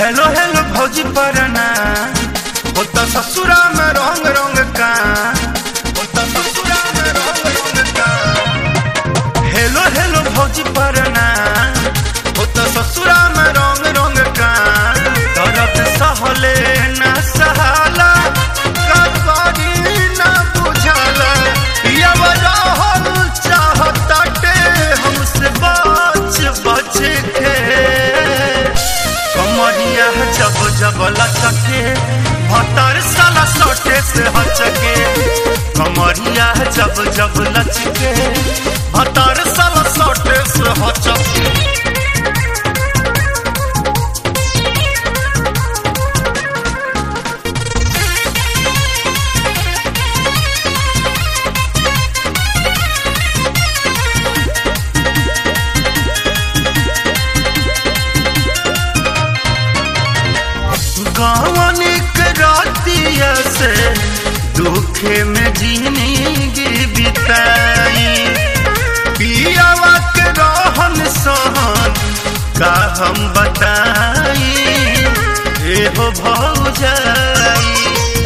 Hello hello भौजी परना होता ससुरा में रंग रंग का होता ससुरा में रंग रंग का हेलो हेलो भौजी परना होता ससुरा में रंग रंग का दर्द सहले न सहाला कबरी न बुझाला यव रहल चाहताटे हमसे बच बच के कमरिया जब जब लचके भतर साला सोटे से हचके कमरिया जब जब लचके भतर साला सोटे से हचके गावनिक रातिया से दुखे में जिंदगी बिताई पियावा के रहन सहन का हम बताई एहो भौजाई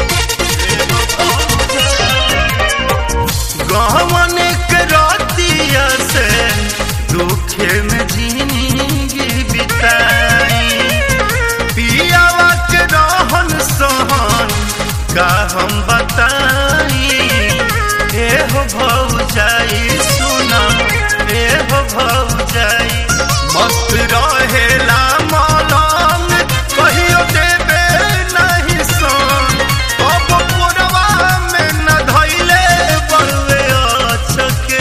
गावनिक रातिया से दुखे में जिंदगी बिताई पियावा के रहन सहन का हम बताई एहो भौजाई सुना एहो भौजाई मस्त रहेला मौलान कहियो देबे नहीं सन अब पुरवा में न धैले बड़ुए अचके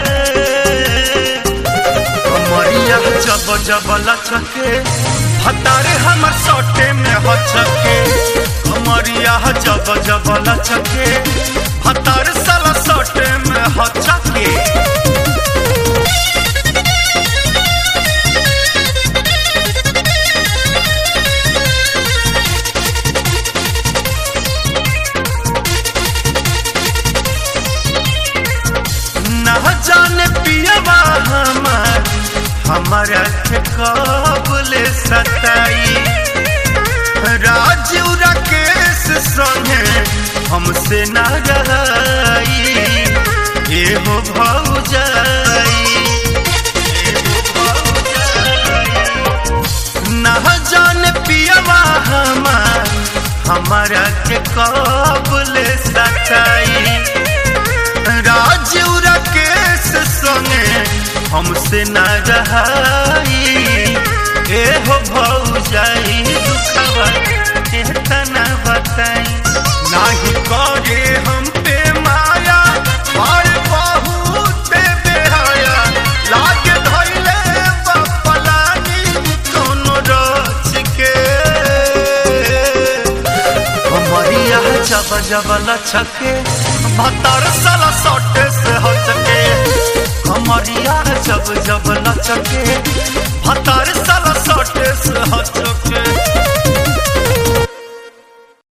कमरिया जब जब लचके हतारे हमर सोटे में हचके कमरिया जब जब लचके हतारे साला सोटे में हचके ना जाने पियवा हमार हमारा के कबले सताई राजू राकेश संगे हमसे ना रहाई एहो भौजाई एहो भौजाई। ना जाने पियवा हमार हमारा के कबले सताई राजू राकेश संगे हमसे न रहाई एहो भौजाई दुखवा केतना बताई नाही करे हम पे माया और बहुत बेहाया लागे धइले बपलानी कोनो रच के कमरिया जब जब लचके भतर साला सोटे से हचके कमरिया जब जब लचके भतर साला सोटे से हचके